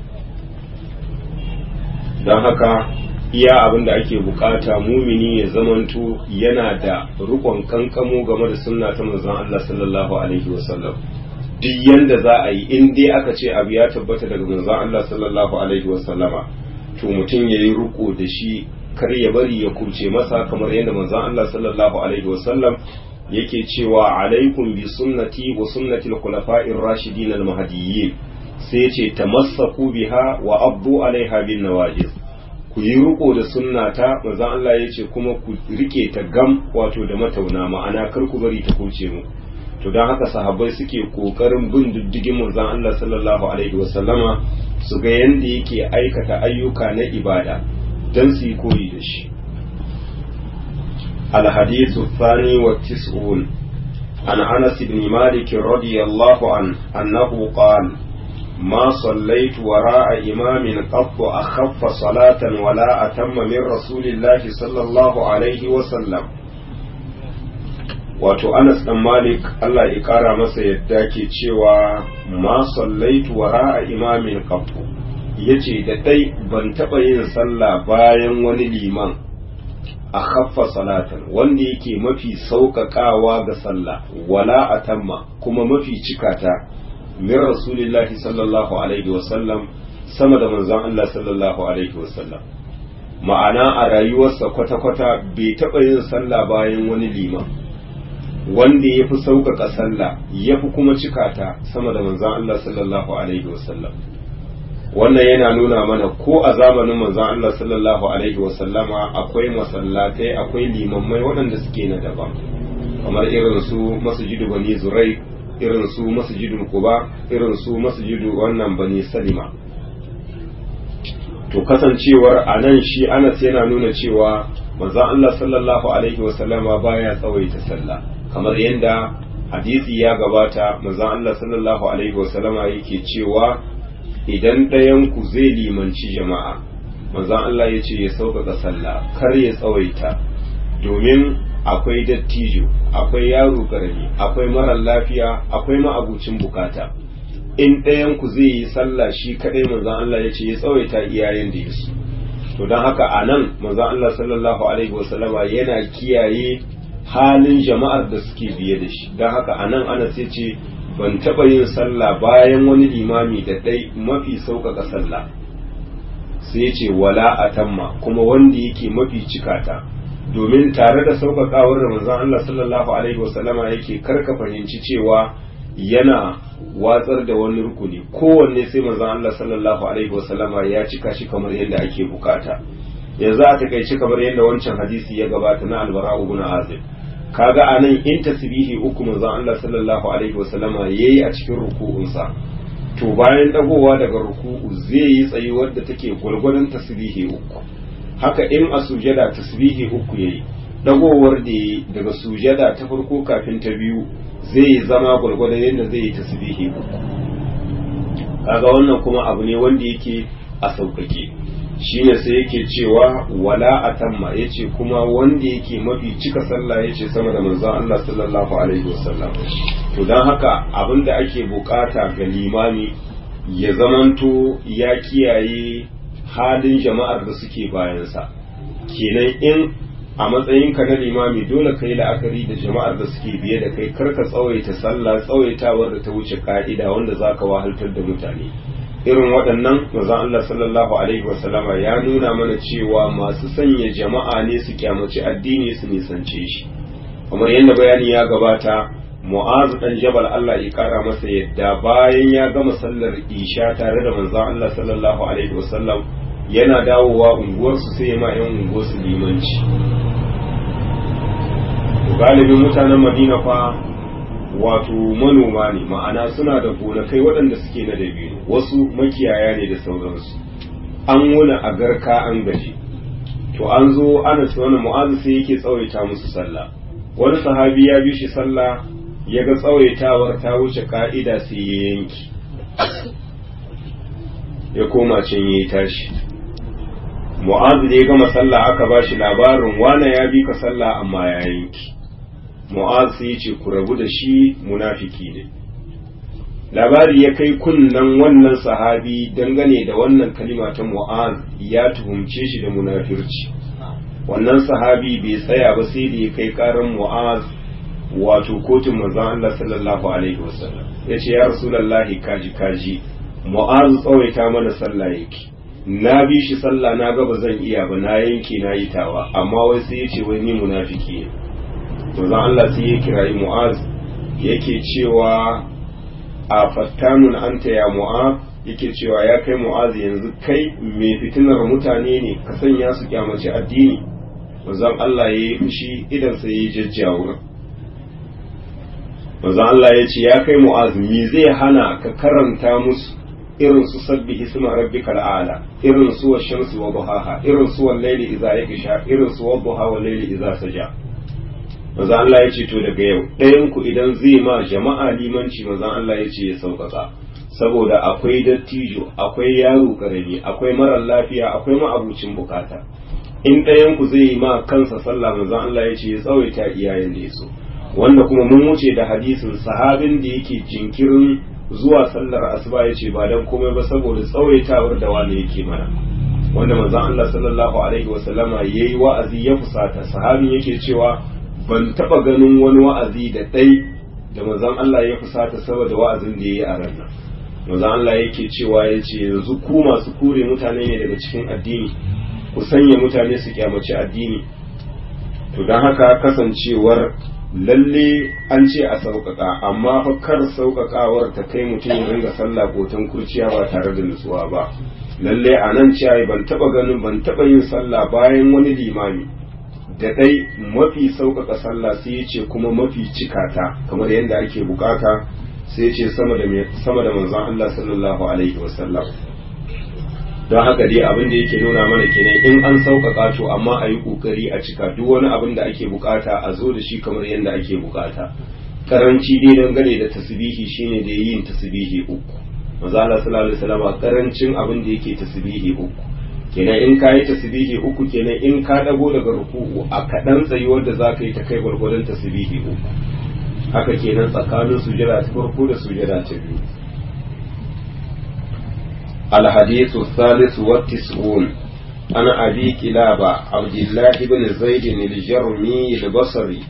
don haka iya abin da ake bukata mumini ya zamanto yana da rukon kankamo game da sunna ta manzon Allah sallallahu alaihi wasallam duk yanda za a yi in dai aka ce abu ya tabbata daga manzon Allah sallallahu alaihi wasallama to mutum ya yi ruko da shi kar ya bari ya kurce masa kamar yadda manzon Allah sallallahu alaihi wasallam yake cewa alaikum bi sunnati wa sunnati al-khulafa'ir rashidin al-mahdiyyin sai ce tamassaku biha wa abdu alaiha bin nawajiz ku yi riko da sunnata manzon Allah yace kuma ku rike ta gam wato da matauna ma'ana kar ku bari ta kurce muku to don haka sahabbai suke kokarin bin diddigin manzon Allah sallallahu alaihi wasallama su ga yanda yake aikata ayyuka na ibada don su yi koyi da shi الحديث الثاني والتسعون عن أنس بن مالك رضي الله عنه أنه قال ما صليت وراء إمام قط أخف صلاة ولا أتم من رسول الله صلى الله عليه وسلم wato Anas dan Malik Allah ya kara masa yadda ke cewa ma sallaitu wara a imamin qattu yace da dai ban taba yin sallah bayan wani liman a khaffa salatan wanda yake mafi sauƙaƙawa ga sallah wala atamma kuma mafi cikata min rasulillahi sallallahu alaihi wasallam sama da manzon Allah sallallahu alaihi wasallam ma'ana a rayuwarsa kwata-kwata bai taɓa yin sallah bayan wani liman wanda ya fi sauƙaƙa sallah ya fi kuma cikata sama da manzan Allah sallallahu Alaihi wasallam wannan yana nuna mana ko a zamanin manzan Allah sallallahu Alaihi wasallama akwai masallatai akwai limammai waɗanda suke na daban kamar irin su masjidu bani zurai irin su masjidul kuba irin su masjidu wannan bani salima to kasancewar a nan shi anas yana nuna cewa manzan Allah sallallahu Alaihi wasallama baya tsawaita sallah kamar yadda hadisi ya gabata manzon Allah sallallahu alaihi wasallama yake cewa idan ɗayan ku zai limanci jama'a manzon Allah ya ce ya sauƙaƙa sallah kar ya tsawaita domin akwai dattijo akwai yaro ƙarami akwai marar lafiya akwai ma'abucin bukata in ɗayan ku zai yi sallah shi kaɗai manzon Allah ya ce ya tsawaita iyayen da ya to don haka a nan manzon Allah sallallahu alaihi wasallama yana kiyaye halin jama'ar da suke biye da shi don haka a nan ana sai ce ban taɓa yin sallah bayan wani limami da ɗai mafi sauƙaƙa sallah sai ce wala a tamma kuma wanda yake mafi cikata domin tare da sauƙaƙawar da manzon Allah sallallahu alaihi wasallama yake karka fahimci cewa yana watsar da wani rukuni kowanne sai manzon Allah sallallahu alaihi wasallama ya cika shi kamar yadda ake bukata yanzu a takaice kamar yadda wancan hadisi ya gabata na albara ibn azib kaga anan in tasbihi uku manzon Allah sallallahu alaihi wasallama yayi a cikin ruku'unsa to bayan dagowa daga ruku'u zai yi tsayuwar da take gwargwadon tasbihi uku haka in a sujada tasbihi uku yayi dagowar da yayi daga sujada ta farko kafin ta biyu zai zama gwargwadon yadda zai yi tasbihi uku kaga wannan kuma abu ne wanda yake a sauƙaƙe shine sai yake cewa wala atamma yace kuma wanda yake mafi cika sallah yace sama da manzon Allah sallallahu alaihi wasallam to dan haka abinda ake bukata ga limami ya zamanto ya kiyaye halin jama'ar da suke bayansa kenan in a matsayinka na limami dole kai la'akari da jama'ar da suke biye da kai karka tsawaita sallah tsawaitawar da ta wuce ka'ida wanda zaka wahaltar da mutane irin waɗannan manzon Allah sallallahu alaihi wasallama ya nuna mana cewa masu sanya jama'a ne su kyamaci addini su nisance shi kamar yadda bayani ya gabata mu'azu dan jabal Allah ya kara masa yadda bayan ya gama sallar isha tare da manzon Allah sallallahu alaihi wasallam yana dawowa unguwarsu sai ma yan unguwarsu limanci galibin mutanen madina fa wato manoma ne ma'ana suna da gonakai waɗanda suke na dabino wasu makiyaya ne da sauransu an wuna a garka an gaji to an zo ana ce wani mu'azu sai yake tsawaita musu sallah wani sahabi ya bi shi sallah ya ga tsawaitawar ta wuce ka'ida sai ya yanki ya koma can ya yi tashi mu'azu da ya gama sallah aka ba shi labarin wane ya bi ka sallah amma ya yanki mu'az sai ce ku rabu da shi munafiki ne labari ya kai kunnan wannan sahabi dangane da wannan kalima ta mu'az ya tuhumce shi da munafirci wannan sahabi bai tsaya ba sai da ya kai karan mu'az wato kotun manzon Allah sallallahu alaihi wasallam yace ya rasulullahi kaji kaji mu'az tsawaita mana sallah yake na bi shi sallah na ga ba zan iya ba na yanke na yi tawa amma wai sai yace wai ni munafiki ne manzon Allah sai ya kirayi Mu'az yake cewa a fattanun anta ya Mu'az yake cewa ya kai Mu'az yanzu kai mai fitinar mutane ne ka sanya su kyamaci addini manzon Allah ya yi fushi idan sai ya jajjawo manzon Allah ya ce ya kai Mu'az me zai hana ka karanta musu irin su sabbi hisma rabbikal a'la irin su wa shamsi wa duhaha irin su wal layli idza yaksha irin su wa duha wal layli idza saja manzo Allah ya ce to daga yau ɗayan ku idan zai ma jama'a limanci manzo Allah ya ce ya sauƙaƙa saboda akwai dattijo akwai yaro karami akwai marar lafiya akwai ma'abucin bukata in ɗayan ku zai ma kansa sallah manzo Allah ya ce ya tsawaita iyayen da ya so wanda kuma mun wuce da hadisin sahabin da yake jinkirin zuwa sallar asuba ya ce ba dan komai ba saboda tsawaitawar da wani yake mana wanda manzon Allah sallallahu alaihi wasallama yayi wa'azi ya fusata sahabin yake cewa ban taba ganin wani wa'azi da ɗai da manzon Allah ya fusata saboda wa'azin da yayi a ranar manzon Allah yake cewa yace yanzu ku masu kure mutane ne daga cikin addini ku sanya mutane su kyamaci addini to don haka kasancewar lalle an ce a sauƙaƙa amma fa kar sauƙaƙawar ta kai mutum ya ringa sallah kotan kurciya ba tare da nutsuwa ba lalle a nan ciyayi ban taɓa ganin ban taɓa yin sallah bayan wani limami da dai mafi sauƙaƙa sallah sai ya ce kuma mafi cikata kamar yadda ake bukata sai ya ce sama da sama da manzon Allah sallallahu alaihi wasallam don haka dai abin da yake nuna mana kenan in an sauƙaƙa to amma a yi ƙoƙari a cika duk wani abin da ake bukata a zo da shi kamar yadda ake bukata karanci dai dangane da tasbihi shine da yin tasbihi uku manzo Allah sallallahu alaihi wasallam karancin abin da yake tasbihi uku kenan in ka yi tasbihi uku kenan in ka dago daga ruku'u a kaɗan tsayuwar da za ka yi ta kai gwargwadon tasbihi uku haka kenan tsakanin sujada ta farko da sujada ta biyu الحديث الثالث والتسعون عن أبي كلابة عبد الله بن زيد الجرمي البصري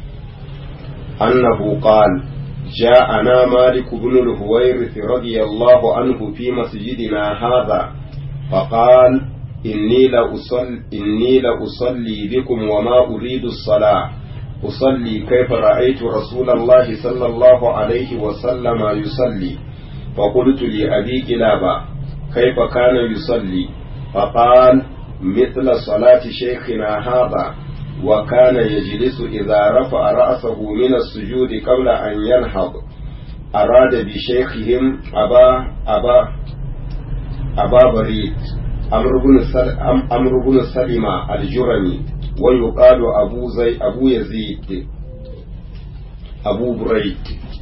أنه قال جاءنا مالك بن الهويرث رضي الله عنه في مسجدنا هذا فقال إني لأصلي, إني لأصلي بكم وما أريد الصلاة أصلي كيف رأيت رسول الله صلى الله عليه وسلم يصلي فقلت لأبي كلابة كيف كان يصلي فقال مثل صلاة شيخنا هذا وكان يجلس إذا رفع رأسه من السجود قبل أن ينهض أراد بشيخهم أبا أبا أبا بريد أمر بن سلمة الجرمي ويقال أبو زي أبو يزيد أبو بريد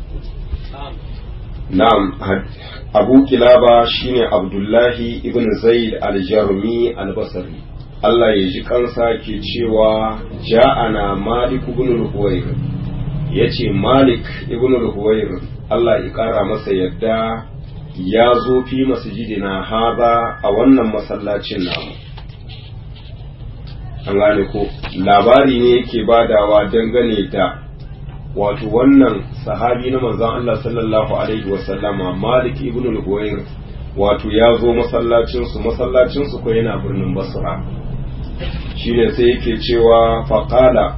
نعم abu kilaba shine abdullahi ibn zaid al-jarmi al-basri Allah ya ji kansa ke cewa ja'ana malik ibn al-huwayr yace malik ibn al-huwayr Allah ya kara masa yadda ya zo fi masjidina haza a wannan masallacin namu an gane ko labari ne yake badawa dangane da wato wannan sahabi na manzon Allah sallallahu alaihi wasallama Malik ibn al-Huwayr wato ya zo masallacinsu masallacinsu ko yana birnin basra shine sai yake cewa faƙala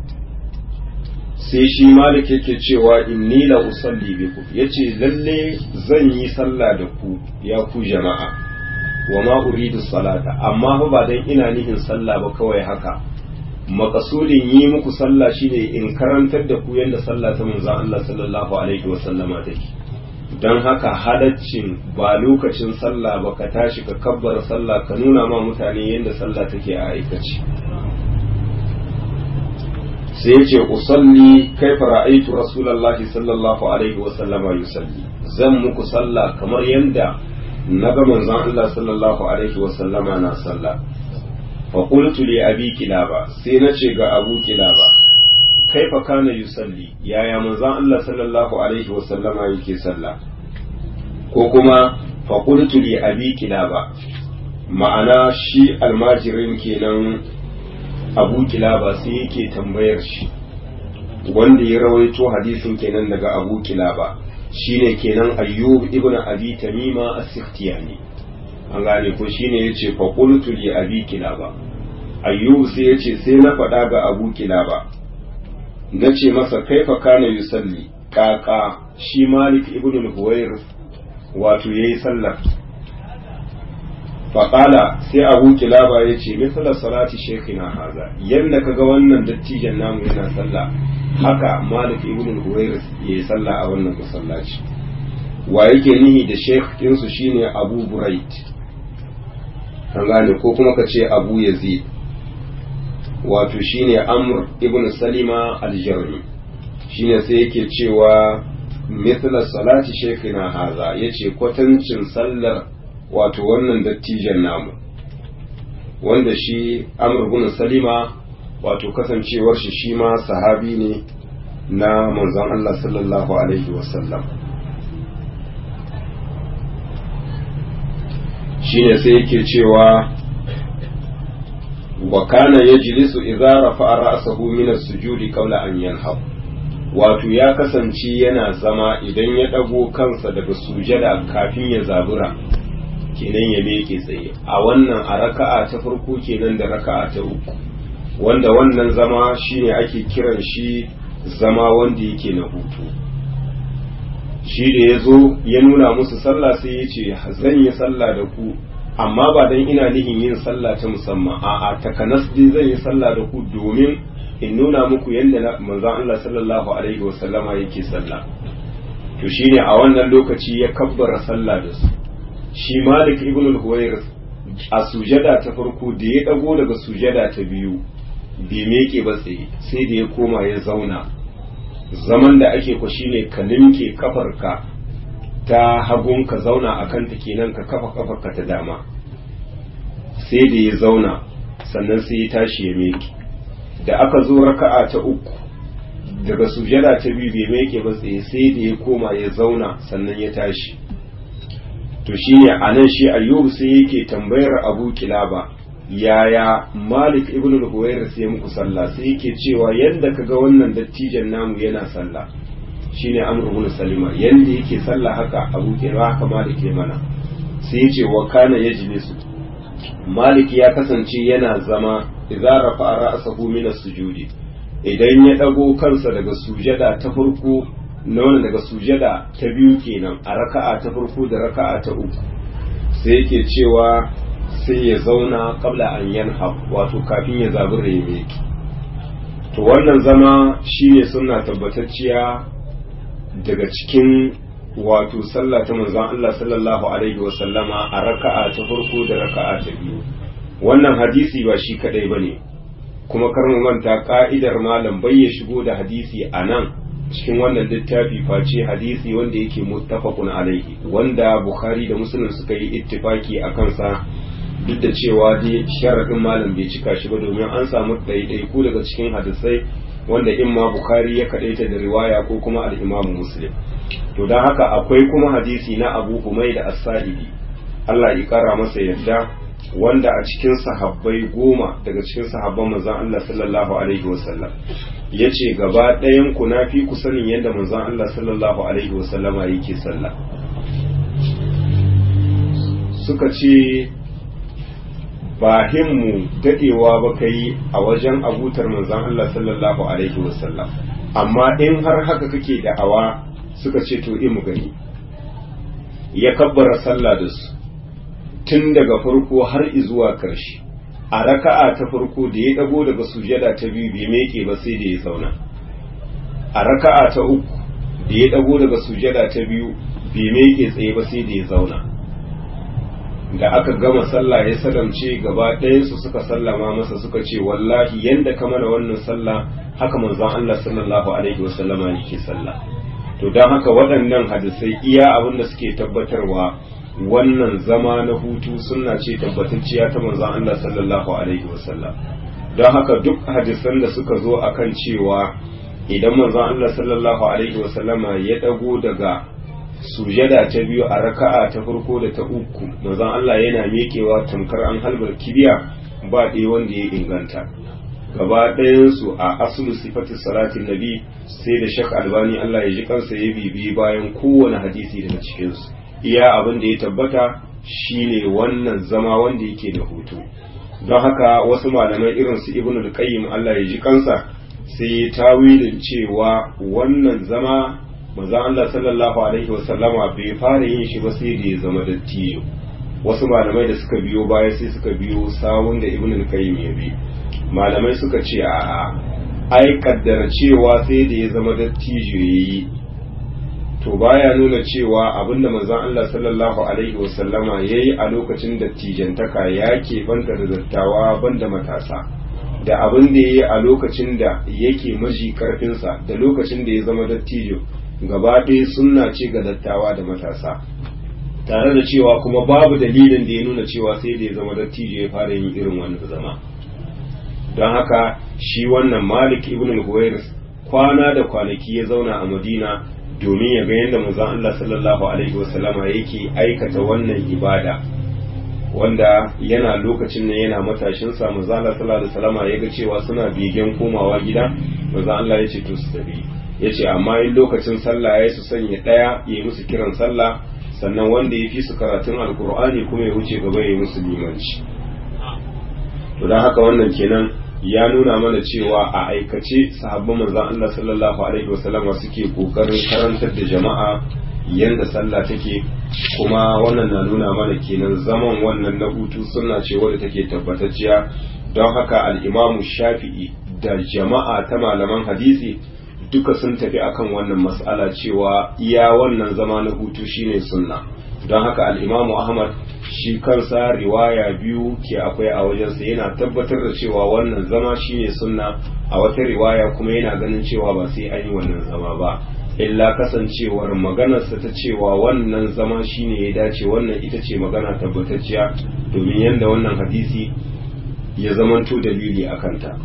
sai shi malik yake cewa inni la usalli bikum yace lalle zan yi sallah da ku ya ku jama'a wa ma uridu salata amma fa ba dan ina nihin sallah ba kawai haka makasudin yi muku sallah shine in karantar da ku yadda sallah ta manzon Allah sallallahu alaihi wa sallama take dan haka halaccin ba lokacin sallah ba ka tashi ka kabbara sallah ka nuna ma mutane yadda sallah take a aikace sai yace usalli kaifa ra'aytu rasulullahi sallallahu alaihi wa sallama yusalli zan muku sallah kamar yadda naga manzon Allah sallallahu alaihi wa sallama na sallah fa qultu li abi kilaba sai nace ga abu kilaba kaifa kana yusalli yaya manzon Allah sallallahu alaihi wa sallama yake sallah ko kuma fa qultu li abi kilaba ma'ana shi almajirin kenan abu kilaba sai yake tambayar shi wanda ya rawaito hadisin kenan daga abu kilaba shine kenan ayyub ibn abi tamima as-sikhtiyani an gane ko shine yace fa qultu li abi kilaba ayyub sai yace sai na faɗa ga abu kilaba nace masa kaifa kana yusalli kaka shi malik ibn al-huwair wato yayi sallar faƙala sai abu kilaba ya ce misala salati shekina haza yadda ka ga wannan dattijan namu yana sallah haka malik ibn al-huwairis ya yi sallah a wannan masallaci wa yake nihi da shekinsu shine abu burait an gane ko kuma ka ce abu yazid wato shine amr ibn salima al-jarmi shine sai yake cewa misala salati shekina haza yace kwatancin sallar wato wannan dattijan namu wanda shi amr bin salima wato kasancewar shi shi ma sahabi ne na manzon Allah sallallahu alaihi wasallam shine sai yake cewa wa kana yajlisu idza rafa'a ra'sahu min as-sujudi qawla an yanhab wato ya kasance yana zama idan ya dago kansa daga sujada kafin ya zabura kenan ya meke tsaye a wannan a raka'a ta farko kenan da raka'a ta uku wanda wannan zama shine ake kiran shi zama wanda yake na hutu shi da ya zo ya nuna musu sallah sai ya ce zan yi sallah da ku amma ba dan ina nihin yin sallah ta musamman a'a takanas dai zan yi sallah da ku domin in nuna muku yadda manzon Allah sallallahu alaihi wasallama yake sallah to shine a wannan lokaci ya kabbara sallah da su shi malik ibn al-huwairis a sujada ta farko da ya dago daga sujada ta biyu bai meke ba tsaye sai da ya koma ya zauna zaman da ake ku shine ka limke kafarka ta hagun ka zauna a kanta kenan ka kafa kafarka ta dama sai da ya zauna sannan sai ya tashi ya meke da aka zo raka'a ta uku daga sujada ta biyu bai meke ba tsaye sai da ya koma ya zauna sannan ya tashi to shine a nan shi ayyubu sai yake tambayar abu kilaba yaya malik ibn al-huwayr sai muku sallah sai yake cewa yanda kaga wannan dattijan namu yana sallah shine amr ibn salima yanda yake sallah haka abu kilaba haka malik ya mana sai yace wa kana yajlisu malik ya kasance yana zama idza rafa'a ra'sahu min as-sujudi idan ya dago kansa daga sujada ta farko na wannan daga sujada ta biyu kenan a raka'a ta farko da raka'a ta uku sai yake cewa sai ya zauna kabla an yanha wato kafin ya zabura ya meki to wannan zama shine suna tabbatacciya daga cikin wato sallah ta manzon Allah sallallahu alaihi wa sallama a raka'a ta farko da raka'a ta biyu wannan hadisi ba shi kadai bane kuma kar mu manta ka'idar malam bai ya shigo da hadisi a nan cikin wannan littafi face hadisi wanda yake muttafaqun alaihi wanda bukhari da muslim suka yi ittifaki a kansa duk da cewa dai sharadin malam bai cika shi ba domin an samu ɗaiɗaiku daga cikin hadisai wanda in ma bukhari ya kadaita da riwaya ko kuma al-imamu muslim to don haka akwai kuma hadisi na abu humaid as-sa'idi Allah ya kara masa yadda wanda a cikin sahabbai goma daga cikin sahabban manzon Allah sallallahu alaihi wasallam ya ce gaba ɗayan ku na fi ku sanin yadda manzon Allah sallallahu alaihi wasallama yake sallah suka ce ba himmu dadewa ba kai a wajen abutar manzon Allah sallallahu alaihi wasallam amma in har haka kake da'awa suka ce to mu gani ya kabbara sallah da su tun daga farko har zuwa ƙarshe a raka'a ta farko da ya dago daga sujada ta biyu bai meke ba sai da ya zauna a raka'a ta uku da ya dago daga sujada ta biyu bai meke tsaye ba sai da ya zauna da aka gama sallah ya salamce gaba ɗayansu suka sallama masa suka ce wallahi yanda ka mana wannan sallah haka manzon Allah sallallahu alaihi wasallama yake sallah to don haka waɗannan hadisai iya abin da suke tabbatarwa wannan zama na hutu sunna ce tabbatacciya ta manzon Allah sallallahu alaihi wasallam don haka duk hadisan da suka zo akan cewa idan manzon Allah sallallahu alaihi wasallama ya dago daga sujada ta biyu a raka'a ta farko da ta uku manzon Allah yana miƙewa tamkar an halbar kibiya ba ɗaya wanda ya inganta gaba ɗayansu a asulu sifatu salatin nabi sai da shak albani Allah ya ji kansa ya bibi bayan kowane hadisi daga cikinsu iya abin da ya tabbata shine wannan zama wanda yake da hutu don haka wasu malamai irin su ibnu al-qayyim Allah ya ji kansa sai ya tawilin cewa wannan zama manzon Allah sallallahu alaihi wasallama bai fara yin shi ba sai da ya zama dattijo wasu malamai da suka biyo baya sai suka biyo sawun da ibnu al-qayyim ya bi malamai suka ce a ai kaddara cewa sai da ya zama dattijo yayi to baya nuna cewa abinda manzon Allah sallallahu alaihi wasallama yayi a lokacin dattijantaka ya ke banta da dattawa banda matasa da abin da yayi a lokacin da yake maji karfinsa da lokacin da ya zama dattijo gaba ɗaya sunna ce ga dattawa da matasa tare da cewa kuma babu dalilin da ya nuna cewa sai da ya zama dattijo ya fara yin irin wannan zama don haka shi wannan malik ibn al-huwairis kwana da kwanaki ya zauna a madina domin ya ga yadda manzon Allah sallallahu alaihi wasallama yake aikata wannan ibada wanda yana lokacin nan yana matashin sa manzon Allah sallallahu alaihi wasallama ya ga cewa suna begen komawa gida manzon Allah ya ce to su tafi ya ce amma in lokacin sallah ya su sanya daya ya yi musu kiran sallah sannan wanda ya fi su karatun alkur'ani kuma ya wuce gaba ya yi musu limanci to don haka wannan kenan ya nuna mana cewa a aikace sahabban manzon Allah sallallahu alaihi wasallama suke kokarin karantar da jama'a yanda sallah take kuma wannan na nuna mana kenan zaman wannan na hutu sunna ce wadda take tabbatacciya don haka al-Imam Shafi'i da jama'a ta malaman hadisi duka sun tafi akan wannan mas'ala cewa iya wannan zama na hutu shine sunna don haka al-Imam Ahmad shi kansa riwaya biyu ke akwai a wajensa yana tabbatar da cewa wannan zama shine sunna a wata riwaya kuma yana ganin cewa ba sai an yi wannan zama ba illa kasancewar maganarsa ta cewa wannan zama shine ya dace wannan ita ce magana tabbatacciya domin yadda wannan hadisi ya zamanto dalili a kanta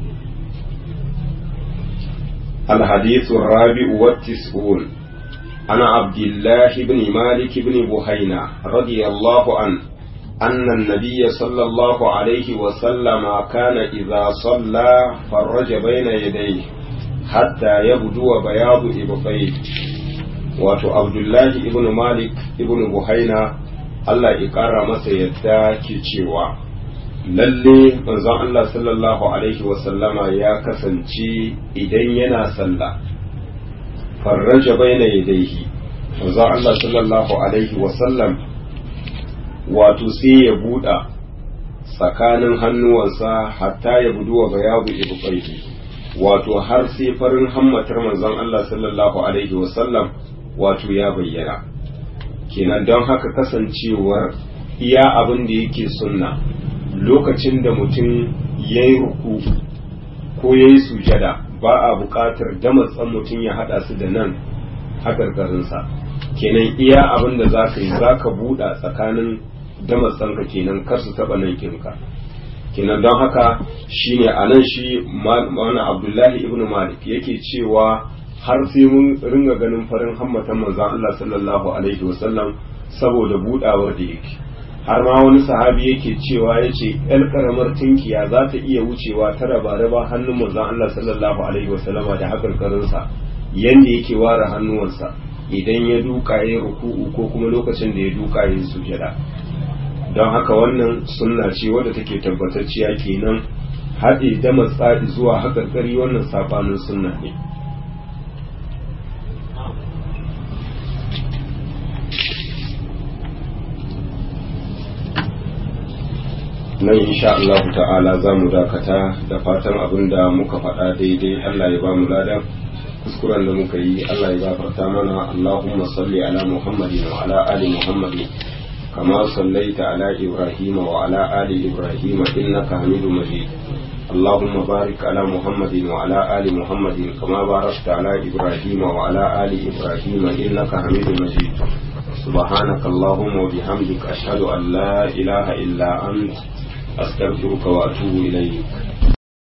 الحديث الرابع والتسعون عن عبد الله بن مالك بن بحينة رضي الله عنه أن النبي صلى الله عليه وسلم كان إذا صلى فرج بين يديه حتى يبدو بياض إبطيه wato abdullahi ibn malik ibn buhaina Allah ya ƙara masa yadda ke cewa lalle manzon Allah sallallahu alaihi wasallama ya kasance idan yana sallah farraja baina yadayhi manzon Allah sallallahu alaihi wasallam wato sai ya buɗa tsakanin hannuwansa hatta ya buduwa bayabu ibqaihi wato har sai farin hammatar manzon Allah sallallahu alaihi wasallam wato ya bayyana kenan don haka kasancewar iya abin da yake sunna lokacin da mutum ya yi ruku ko ya yi sujada ba a buƙatar damatsan mutum ya haɗa su da nan haƙarƙarinsa kenan iya abin da za ka yi za ka buɗa tsakanin damatsanka kenan kar su taɓa nan kinka kenan don haka shine a nan shi mana abdullahi ibn malik yake cewa har sai mun ringa ganin farin hammatan manzon Allah sallallahu alaihi wasallam saboda budawar da yake har ma wani sahabi yake cewa yace yar karamar tinkiya za ta iya wucewa ta raba raba hannun manzon Allah sallallahu alaihi wasallama da hakarkarin sa yanda yake ware hannuwansa idan ya duka ya ruku'u ko kuma lokacin da ya duka ya sujada don haka wannan sunna ce wadda take tabbatacciya kenan haɗe da matsadi zuwa haƙarƙari wannan saɓanin sunna ne nan insha Allah ta'ala za mu dakata da fatan abin da muka faɗa daidai Allah ya ba mu lada kuskuren da muka yi Allah ya gafarta mana Allahumma salli ala Muhammadin wa ala ali Muhammadin kama sallaita ala Ibrahim wa ala ali Ibrahim innaka Hamidum Majid اللهم بارك على محمد وعلى آل محمد كما باركت على إبراهيم وعلى آل إبراهيم إنك حميد مجيد سبحانك اللهم وبحمدك أشهد أن لا إله إلا أنت أستغفرك وأتوب إليك